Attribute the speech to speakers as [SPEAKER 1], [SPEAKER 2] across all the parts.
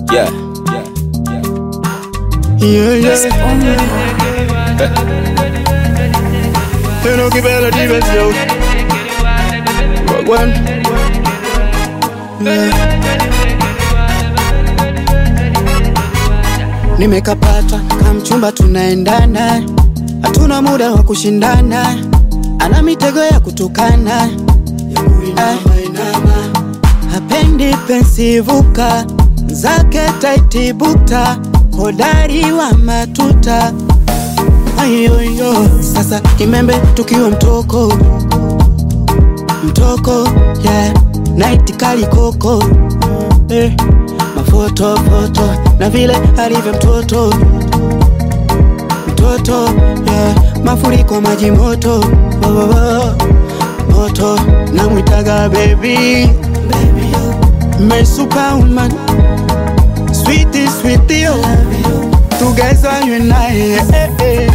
[SPEAKER 1] Yeah.
[SPEAKER 2] Yeah, yeah. You know, keep it a divas, yo. Rock one. Yeah. Nimekapata kamchumba, tunaendana, hatuna muda wa kushindana, ana mitego ya kutukana, Ah. hapendi pensivuka zake taitibuta, hodari wa matuta ayoyo. Sasa kimembe tukiwa mtoko mtoko, yeah. Night kali koko eh. Mafoto foto na vile alivyo mtoto mtoto yeah. Mafuriko maji moto oh, oh, oh. moto namwitaga baby my superwoman sweetie sweetie oh. together you and I eh, eh.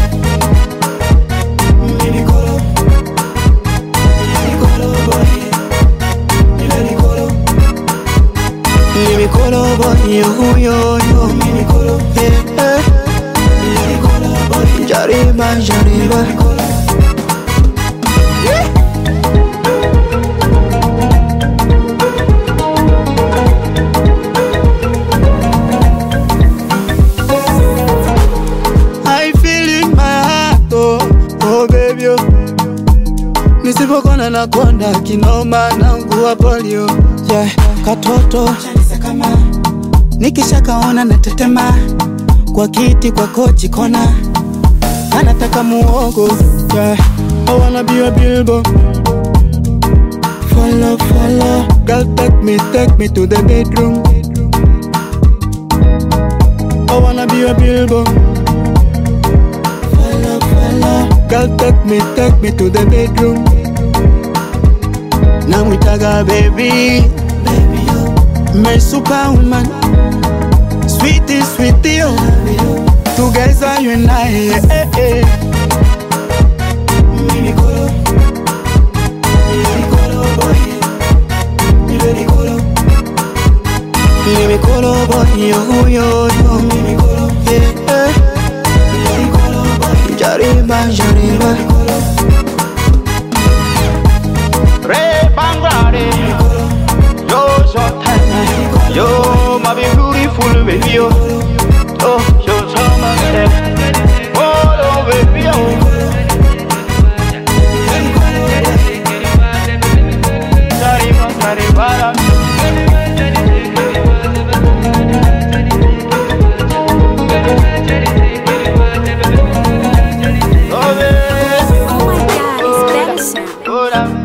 [SPEAKER 2] Minikolo. Minikolo boy. Minikolo. Minikolo boy yo yo yo Minikolo eh, eh. Minikolo boy Jariba jariba I feel in my heart, oh, oh baby, oh. Nisipokona na konda kinoma nangua polio yeah. Katoto nikishakaona natetema kwa kiti kwa kochi kona anataka muogo yeah. I wanna be a bilbo Follow, follow Girl take me, take me to the bedroom I wanna be a bilbo Follow, follow Girl take me, take me to the bedroom Namwitaga baby Baby yo My superwoman Sweetie, sweetie yo Together you and I eh, eh. Minikolo Minikolo boy Minikolo Minikolo boy yo yo yo Minikolo yeah, eh. Minikolo boy Jariba jariba
[SPEAKER 1] Ray Bangladesh. You're so tiny. You're my beautiful baby. yo. Oh, you're so much. Oh, oh, baby. Oh. Jariba, jariba. Oh, baby.
[SPEAKER 3] Oh my god, it's Benson.
[SPEAKER 1] Oh,